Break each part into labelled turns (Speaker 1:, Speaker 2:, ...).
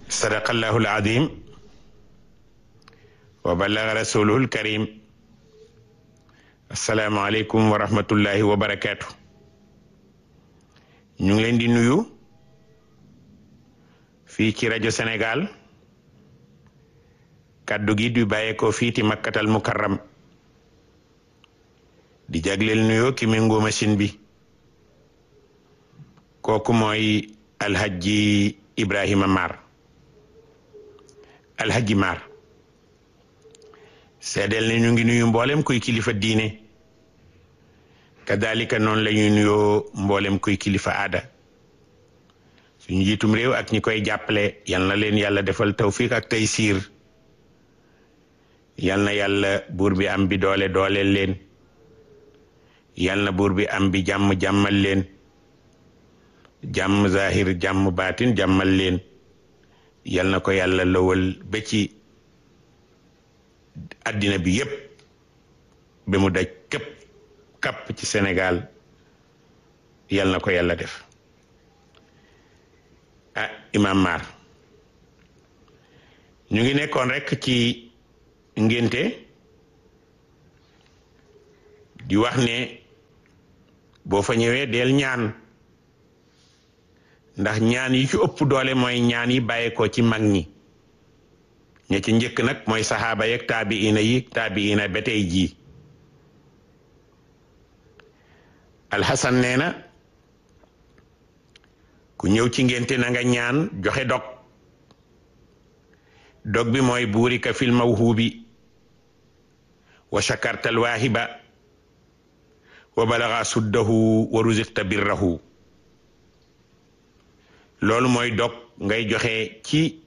Speaker 1: sadaqallahu alazim wa ballaga rasuluhu alkarim assalaamu aleykum wa rahmatullahi wa barakaatu ñu ngi leen di nuyu fii ci rajo Sénégal kàddu gi du bàyyeekoo fii ci makkatal mukarram di jagleel nuyoo ki méngoo machine bi kooku mooy alhaji Ibrahima Mar alhaji Mar seedeel ne ñu ngi nuyu mboolem kuy kilifa diine kadalika noonu la ñuy nuyoo mboolem kuy kilifa aada suñu jiitum réew ak ñi koy jàppale yal na leen yàlla defal tawfiq ak taysiir yal na yàlla buur bi am bi doole dooleel leen yal na buur bi am bi jàmm jàmmal leen jàmm zahir jàmm baatin jàmmal leen yal na ko yàlla lawal ba ci àddina bi yépp ba mu daj képp kapp ci Sénégal yal na ko yàlla def ah Imam Mar ñu ngi nekkoon rekk ci ngénte di wax ne boo fa ñëwee del ñaan ndax ñaan yi ci ëpp doole mooy ñaan yi bàyyeekoo ci mag ñi ña ci njëkk nag mooy saxaaba yeeg taabiina yi taabiina ba tey jii alxasan nee na ku ñëw ci ngénte na nga ñaan joxe dog dog bi mooy buurika fil mawhubi wa shakartal waahiba wa balaga suddahu wa ruziqta birrahu loolu mooy dog ngay joxe ci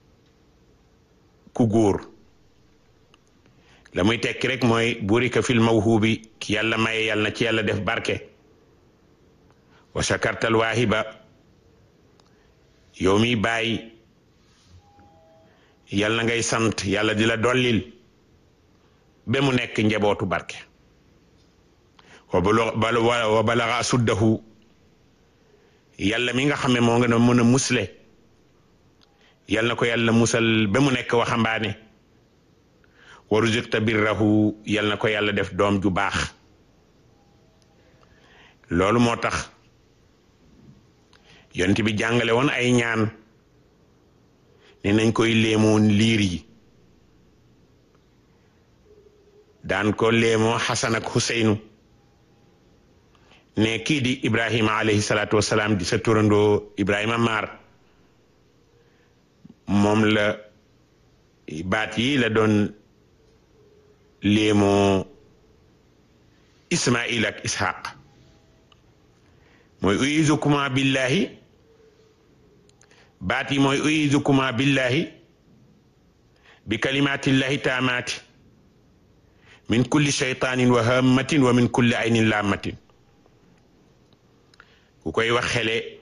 Speaker 1: ku góor la muy tekki rek mooy burika fil mawhubi ki yàlla maye yàlla na ci yàlla def barke wa shakartal waahiba yow mi bàyyi yàlla na ngay sant yàlla di la dollil ba mu nekk njabootu barke wa balaga suddahu yàlla mi nga xam ne moo nga mën a musle yàlla na ko yàlla musal ba mu nekk waxambaane wa ruziqta birrahu yàlla na ko yàlla def doom ju baax loolu moo tax yonent bi jàngale woon ay ñaan ne nañ koy léemoon liir yi daan ko léemoo Xasan ak Xuseynu ne kii di Ibrahima alayhi salaatu wasalaam di sa turandoo Ibrahima Mar moom la baat yi la doon léemoo Ismail ak Ishaq mooy uizukuma billahi baat yi mooy uizukuma billahi bi kalimatillahi taamaati min kulli shaytanin wa hammatin wa min kulli aynin laamatin ku koy wax xele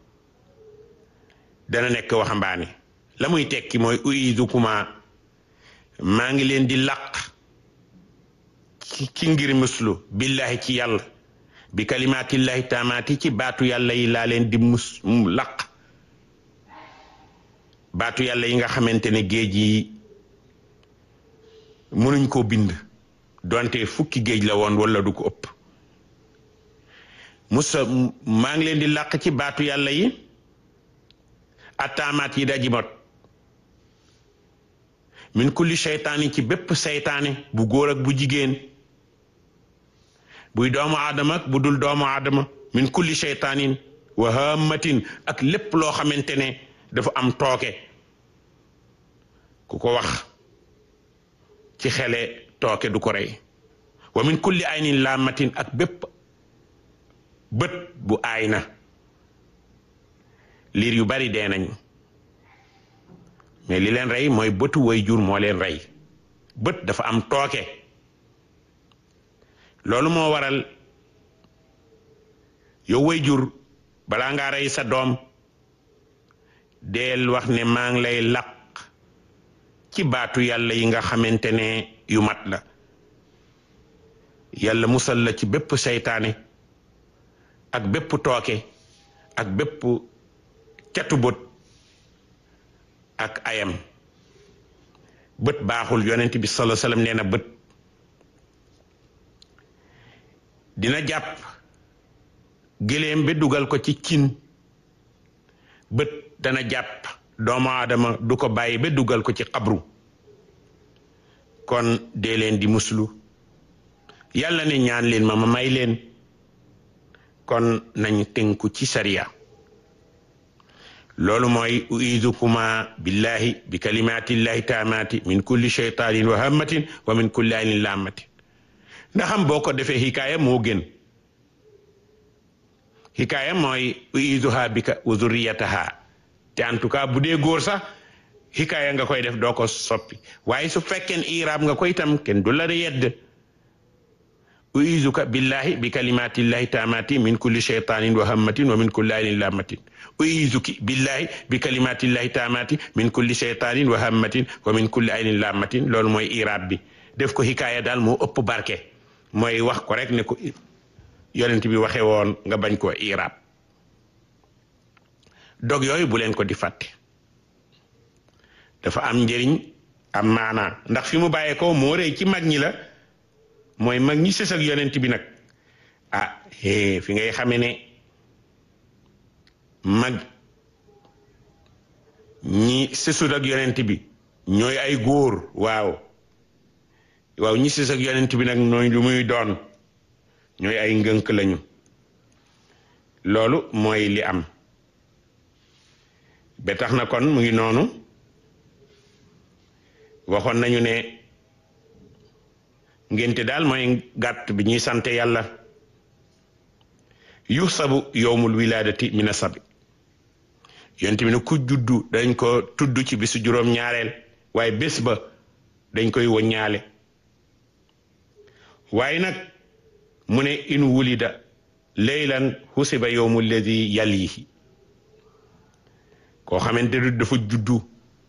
Speaker 1: dana nekk waxambaane la muy tekki mooy uizukuma maa ngi leen di laq ci ngir muslu billahi ci yàlla bi kalimatillahi taamaati ci baatu yàlla yi laa leen di mus laq baatu yàlla yi nga xamante ne géej yi mënuñ koo bind donte fukki géej la woon wala du ko ëpp musa maa ngi leen di làq ci baatu yàlla yi attaamaat yi daji mot min kulli seytaani ci bépp seytaane bu góor ak bu jigéen buy doomu aadama ak bu dul doomu aadama min kulli seytaanin wa hammatin ak lépp loo xamante ne dafa am tooke ku ko wax ci xele tooke du ko rey wa min kulli aynin laamatin ak bépp bët bu aay na liir yu bari dee nañ mais li leen rey mooy bëtu way jur moo leen rey bët dafa am tooke loolu moo waral yow way jur balaa ngaa rey sa doom deel wax ne maa ngi lay laq ci baatu yàlla yi nga xamante ne yu mat la yàlla musal la ci bépp seytaane ak bépp tooke ak bépp catu bët ak ayam bët baaxul yonent bi sallallahu alayhi wasallam nee na bët dina jàpp gëléem ba dugal ko ci cin bët dana jàpp doomu aadama du ko bàyyi ba dugal ko ci xabru kon dee leen di muslu yàlla ne ñaan leen ma ma may leen kon nañ tënku ci sariya loolu mooy uidukuma billahi bi kalimatillahi taamaati min kulli shaytanin wa hammatin wa min kulli aynin lammatin ndaxam boo ko defee hikaaya moo gën hikaaya mooy uiduha bika wa zurriyataha te en tout cas bu dee góor sax hikaaya nga koy def doo ko soppi waaye su fekkeen iraab nga koy tam kenn du la yedd uizuka billahi bi kalimatillahi taamati min kulli shaytanin wa hammatin wa min kulli aynin lammatin uizuki billahi bi kalimatillahi taamati min kulli shaytanin wa hammatin wa min kulli aynin lammatin loolu mooy iraab bi def ko hikaaya daal moo ëpp barke mooy wax ko rek ne ko yonent bi waxee woon nga bañ ko iraab dog yooyu bu leen ko di fàtte dafa am njëriñ am maanaa ndax fi mu bàyyee ko moo rëy ci mag ñi la mooy mag ñi sës ak yonent bi nag ah hee fi ngay xame ne mag ñi sësut ak yonent bi ñooy ay góor waaw waaw ñi sës ak yonent bi nag nooy lu muy doon ñooy ay ngënk lañu loolu mooy li am ba tax na kon mu ngi noonu waxoon nañu ne ngénte daal mooy gàtt bi ñuy sante yàlla yu sabu yowmul wilaadati mina sabi yonent bi ne ku juddu dañ ko tudd ci bisu juróom ñaareel waaye bés ba dañ koy woññaale waaye nag mu ne in wulida leylan xusiba yowmu lladi yalihi koo xamante ne dafa juddu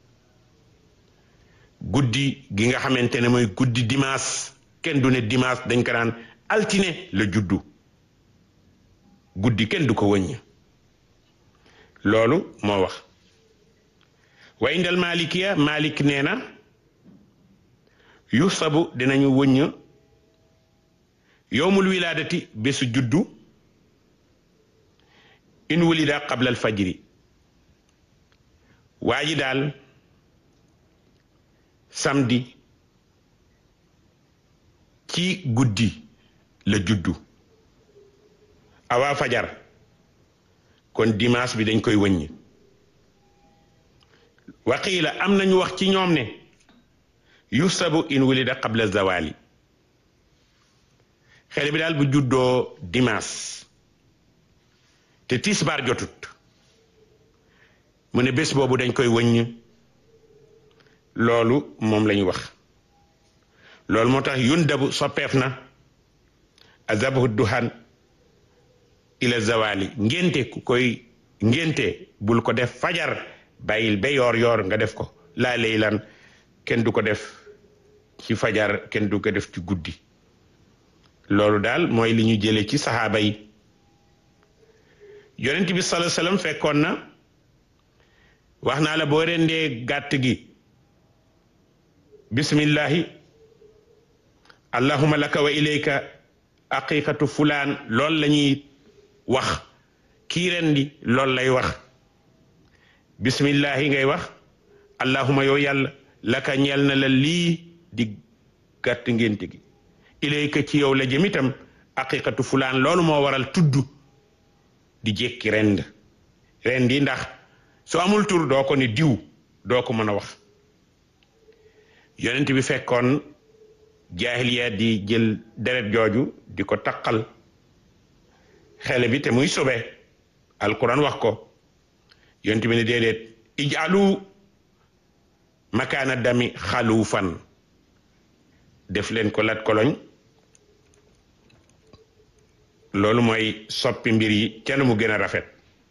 Speaker 1: guddi gi nga xamante ne mooy guddi dimanche kenn du ne dimanche dañ ko naan altine la juddu guddi kenn du ko wëññ loolu moo wax wa indal malikiya malik nee na yu sabu dinañu wëññ yowmul wilaadati bésu juddu in wulida qabla al fajri waa ji daal samedi ci guddi la juddu awaa fajar kon dimanche bi dañ koy wëññi waqiila am nañu wax ci ñoom ne yusabu in wulida qabla zawali xale bi daal bu juddoo dimanche te tisbaar jotut mu ne bés boobu dañ koy wëññ loolu moom lañu wax loolu moo tax yun dabu soppeef na azabahu duhan ila zawali ngénte ku koy ngénte bul ko def fajar bàyyil ba yoor yoor nga def ko laa leylan kenn du ko def ci fajar kenn du ko def ci guddi loolu daal mooy li ñu jële ci saxaaba yi yonent bi sallallahu alayhi wasallam fekkoon na wax naa la boo rendee gàtt gi bismillahi allahuma laka wa ilayka aqiqatu fulaan loolu la ñuy wax kii rendi loolu lay wax bismillahi ngay wax allahuma yow yàlla laka ñeel na la lii di gàtt ngénte gi ilayka ci yow la jëm itam aqiqatu fulaan loolu moo waral tudd di jékki rend rendi ndax su amul tur doo ko ne diw doo ko mën a wax yonent bi fekkoon jaahiliya di jël deret jooju di ko taqal xele bi te muy sobe alquran wax ko yonent bi ne déedéet ijalu makaana dami xaluufan def leen ko lat koloñ loolu mooy soppi mbir yi kenn mu gën a rafet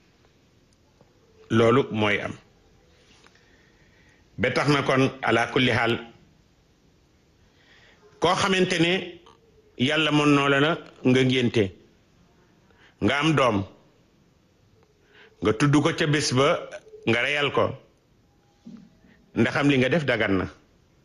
Speaker 1: loolu mooy am ba tax na kon ala kulli xaal koo xamante ne yàlla mën noo la na nga ngénte nga am doom nga tudd ko ca bés ba nga reyal ko ndaxam li nga def dagan na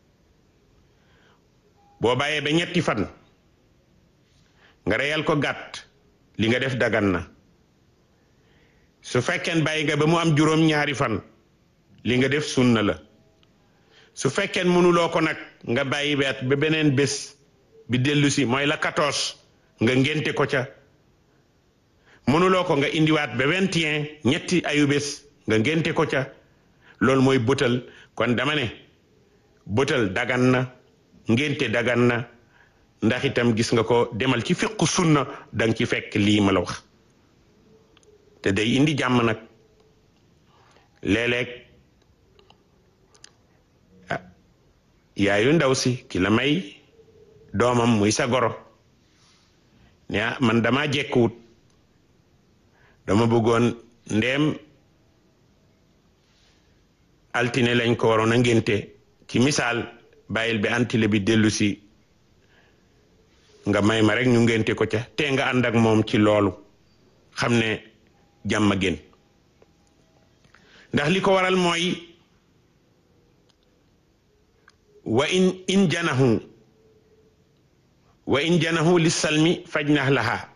Speaker 1: boo bàyyee ba ñetti fan nga reyal ko gàtt li nga def dagan na su fekkeen bàyyi nga ba mu am juróom ñaari fan li nga def sunna la su fekkeen mënuloo ko nag nga bàyyi beet ba beneen bés bi dellu si mooy la 14 nga ngénte ko ca mënuloo ko nga indiwaat ba 21 ñetti ayu bés nga ngénte ko ca loolu mooy bëtal kon dama ne bëtal dagan na ngénte dagan na ndax itam gis nga ko demal ci fiqu sunna danga ci fekk lii ma la wax te day indi jàmm nag léeg-léeg ah yaayu ndaw si ki la may doomam muy sa goro ne ah man dama jekkuwut dama bëggoon ndeem altine lañ ko waroon a ngénte ci misaal bàyyil bi antile bi dellu si nga may ma rek ñu ngénte ko ca te nga ànd ak moom ci loolu xam ne jàmm gën ndax li ko waral mooy wa in in janahu wa in janahu li salmi faj nax laha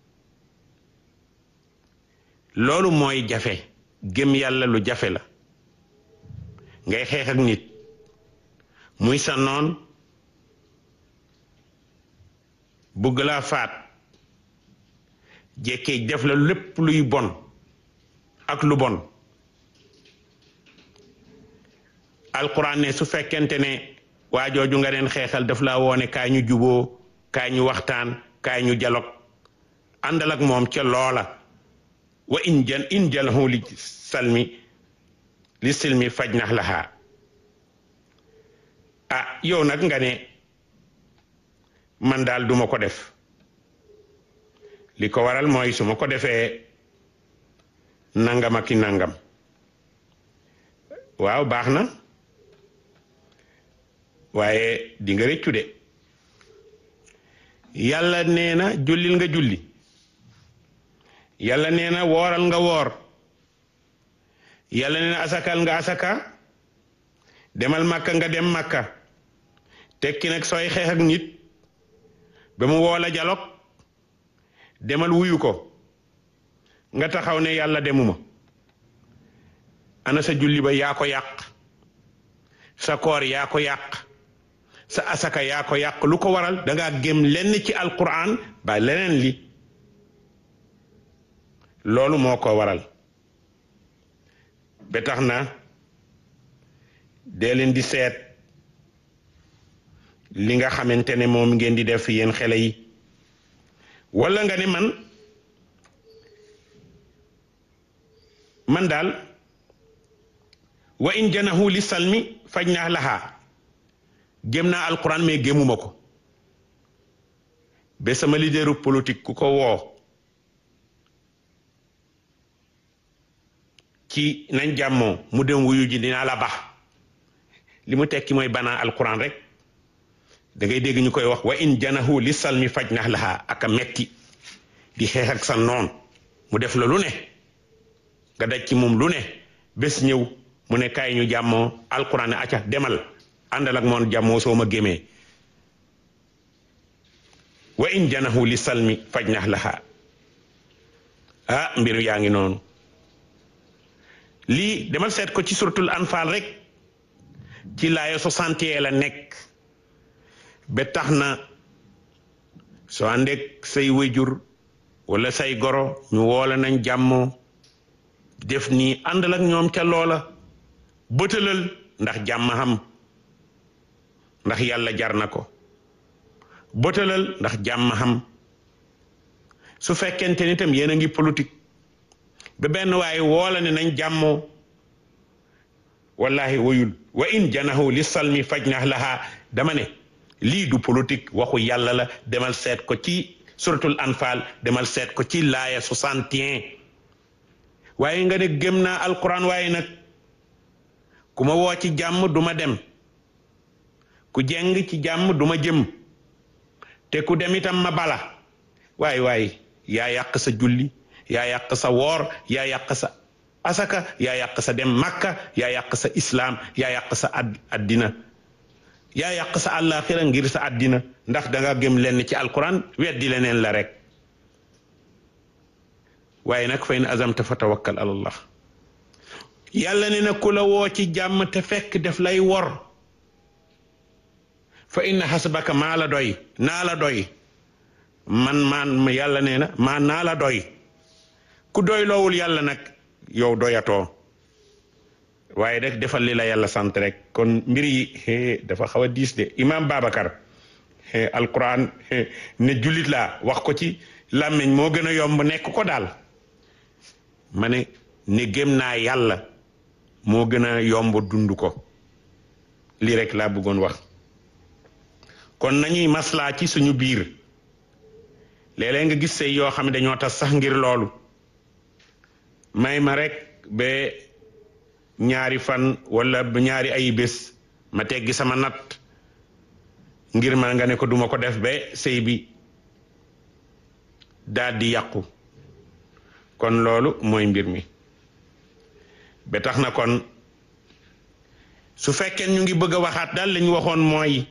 Speaker 1: loolu mooy jafe gëm yàlla lu jafe la ngay xeex ak nit muy sa noon bugg laa faat jekkee def la lépp luy bon ak lu bon alquran ne su fekkente ne waa jooju nga leen xeexal daf laa woone kaay ñu juboo kaay ñu waxtaan kaay ñu jalog àndal ak moom ca loola wa in jan in jalahu li salmi li silmi faj nax lahaa ah yow nag nga ne man daal duma ko def li ko waral mooy su ma ko defee nangam ak i nangam waaw baax na waaye di nga rëccu de yàlla nee na jullil nga julli yàlla nee na wooral nga woor yàlla nee na asakal nga asaka demal màkka nga dem màkka tekki nag sooy xeex ak nit ba mu woola jalog demal wuyu ko nga taxaw ne yàlla demuma ana sa julli ba yaa ko yàq sa koor yaa ko yàq sa asaka yaa ko yàq lu ko waral danga gém lenn ci alquran ba leneen li loolu moo ko waral ba tax na dee leen di seet li nga xamante ne moom ngeen di def yéen xele yi walla nga ne man man daal wa in janahu li salmi faj naa laxaa gém naa alquran mais gémuma ko ba sama leaderu politique ku ko woo ci nañ jàmmoo mu dem wuyu ji dinaa la bax li mu tekki mooy banaa alquran rek da ngay dégg ñu koy wax wa in janahu li salmi faj nax laxaa aka metti di xeex ak sa noon mu def la lu ne nga daj ci moom lu ne bés ñëw mu ne kaay ñu jàmmoo alquran ne acca demal àndal ak moon jàmmoo soo ma gémee wa in janahu li salmi faj nax laxaa ah mbiru yaa ngi noonu lii demal seet ko ci suratul anfal rek ci laaya soixante la nekk ba tax na soo àndeek say wéjur wala say goro ñu woola nañ jàmmoo def nii àndal ak ñoom ca loola bëtalal ndax jàmm xam ndax yàlla jar na ko bëtalal ndax jàmm xam su fekkente ni tam yéen a ngi politique ba benn waaye woola ne nañ jàmmoo wallahi wayul wa in janahu li salmi faj nax lahaa dama ne lii du politique waxu yàlla la demal seet ko ci suratul anfal demal seet ko ci laaya soixante et un waaye nga ne gëm naa alquran waaye nag ku ma woo ci jàmm duma dem ku jeng ci jàmm duma jëm te ku dem itam ma bala waay waay yaa yàq sa julli yaa yàq sa woor yaa yàq sa asaka yaa yàq sa dem makka yaa yàq sa islaam yaa yàq sa ad addina yaa yàq sa àllaaxira ngir sa addina ndax danga gëm lenn ci alquran weddi leneen la rek waaye nag fa in azamta fa tawakkal ala allah yàlla ne na ku la woo ci jàmm te fekk def lay wor fa inna hasbaka maa la doy naa la doy man maan yàlla nee na maa naa la doy ku doy loowul yàlla nag yow doyatoo waaye rek defal li la yàlla sant rek kon mbir yi dafa xaw a diis de imam Babacar alquran ne jullit laa wax ko ci làmmiñ moo gën a yomb nekk ko daal ma ne ne gëm naa yàlla moo gën a yomb dund ko lii rek laa bëggoon wax kon nañuy maslaa ci suñu biir léeg-léeg nga gis sëy yoo xam ne dañoo tas sax ngir loolu may ma rek ba ñaari fan wala ba ñaari ay bés ma teggi sama natt ngir ma nga ne ko duma ko def ba sëy bi daal di yàqu kon loolu mooy mbir mi ba tax na kon su fekkee ñu ngi bëgg a waxaat daal lañu waxoon mooy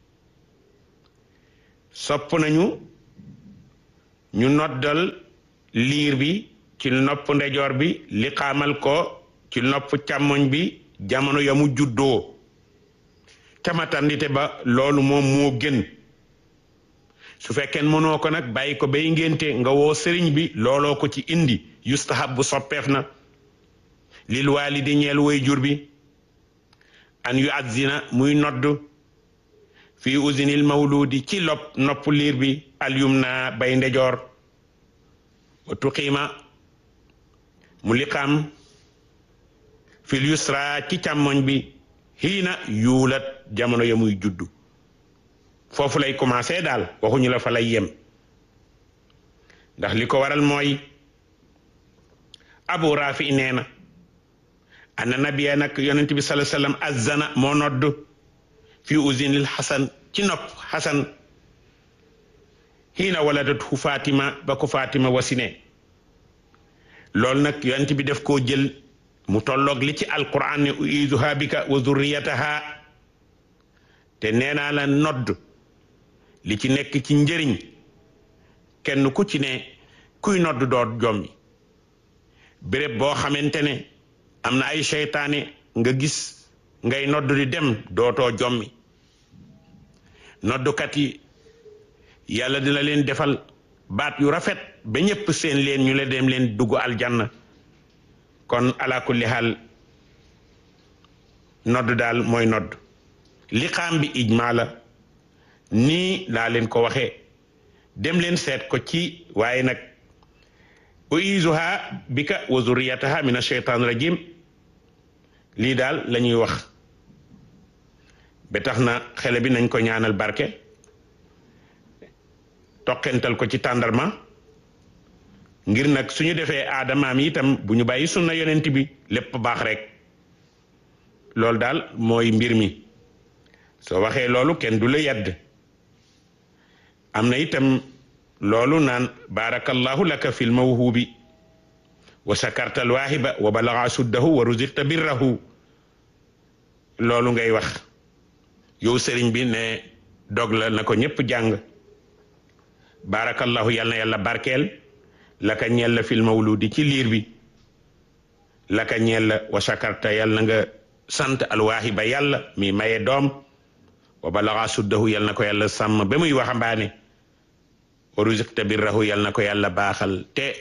Speaker 1: sopp nañu ñu noddal liir bi ci nopp ndejoor bi li xaamal ko ci nopp càmmoñ bi jamono ya mu juddoo tamatandite ba loolu moom moo gën su fekkee mënoo ko nag bàyyi ko bay ngénte nga woo sëriñ bi looloo ko ci indi yustahab bu soppeef na lil waalidi ñeel way jur bi an yu azzina muy nodd fii usinil mawludi ci lopp nopp liir bi alyum na bay ndejoor wa tuqiima mu liqaam fil yusra ci càmmoñ bi xiina yuulat jamono ya muy juddu foofu lay commencé daal waxuñu la fa lay yem ndax li ko waral mooy abu rafi nee na anna nabiya nag yonent bi sallallahu alayhi wasallam azzana moo nodd fi usinil xasan ci nopp xasan xiina waladatu fatima ba ko fatima wasine loolu nag yonent bi def koo jël mu tolloog li ci alquran ne uiduha bika wa zurriyataha te nee naa la nodd li ci nekk ci njëriñ kenn ku ci ne kuy nodd doot jommi béréb boo xamante ne am na ay seytaane nga gis ngay nodd di dem dootoo jommi noddukat yi yàlla dina leen defal baat yu rafet ba ñépp seen leen ñu le dem leen dugg aljanna kon ala kulli xaal nodd daal mooy nodd li xaam bi ijmaa la nii laa leen ko waxee dem leen seet ko ci waaye nag uizuha bika wa zurriyataha min asheytan rajim lii daal la ñuy wax ba tax na xele bi nañ ko ñaanal barke toqental ko ci tàndarma ngir nag suñu defee aadamaam itam bu ñu bàyyi sunna yonent bi lépp baax rek loolu daal mooy mbir mi soo waxee loolu kenn du la yedd am na itam loolu naan barakallahu laka fil mawhubi wa shakarta alwaahiba wa balaga suddahu wa ruziqta birrahu loolu ngay wax yow sëriñ bi ne dog la na ko ñépp jàng barakallahu yal na yàlla barkeel laka ñeel la fil mawludi ci liir bi laka ñeel la wa shakarta yal na nga sant alwaahiba yàlla mi maye doom wa balaga suddahu yal na ko yàlla sàmm ba muy waxambaane wa ruziqta birrahu yal na ko yàlla baaxal te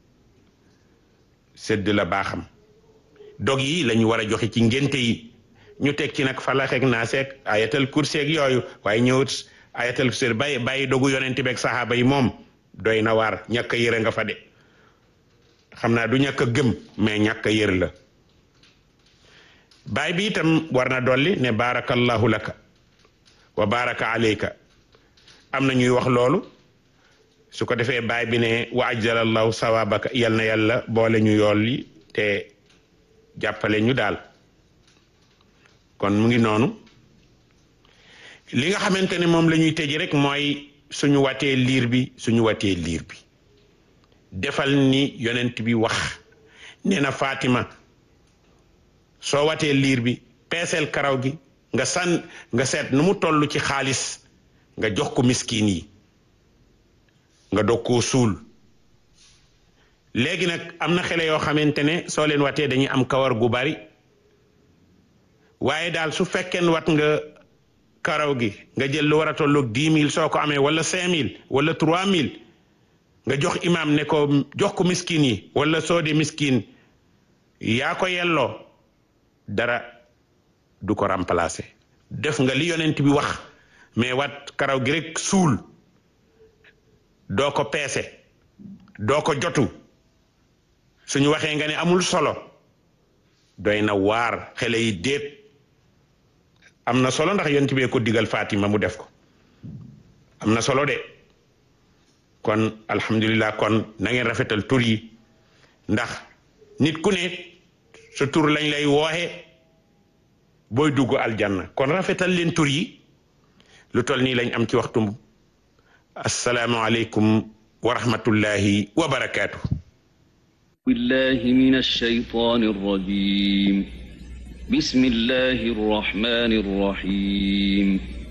Speaker 1: sedd la baaxam dog yi lañu war a joxe ci ngénte yi ñu teg ci nag falaxeeg naaseeg ayatal kurseeg yooyu waaye ñëwut ayatal kurseeg bàyyi bàyyi dogu yonent beeg saxaaba yi moom doy na waar ñàkk a yëre nga fa de xam naa du ñàkk a gëm mais ñàkk a yër la baay bi itam war na dolli ne barakallahu laka wa baraka alayka am na ñuy wax loolu su ko defee baay bi ne wa ajjalallahu sawabaka yal na yàlla boole ñu yool yi te jàppale ñu daal kon mu ngi noonu li nga xamante ne moom la ñuy tëj rek mooy suñu watee liir bi suñu watee liir bi defal ni yonent bi wax nee na Fatima soo watee liir bi peeseel karaw gi nga sànn nga seet nu mu toll ci xaalis nga jox ko miskin yi nga dog koo suul léegi nag am na xele yoo xamante ne soo leen watee dañuy am kawar gu bari waaye daal su fekkeen wat nga karaw gi nga jël lu war a tolloog dix mille soo ko amee wala cinq mille wala trois mille nga jox imam ne ko jox ko miskin yi wala soo de miskin yaa ko yelloo dara du ko remplacer def nga li yonent bi wax mais wat karaw gi rek suul doo ko peese doo ko jotu suñu waxee nga ne amul solo doy na waar xele yi déet am na solo ndax yonent bee ko digal Fatima mu def ko am na solo de kon alhamdulillah kon na ngeen rafetal tur yi ndax nit ku ne sa tur lañ lay wooxe booy dugg aljanna kon rafetal leen tur yi lu tol nii lañ am ci waxtu asalaamualeykum wa rahmatullahi wa barakaatu.
Speaker 2: بالله من الشيطان الرجيم بسم الله الرحمن الرحيم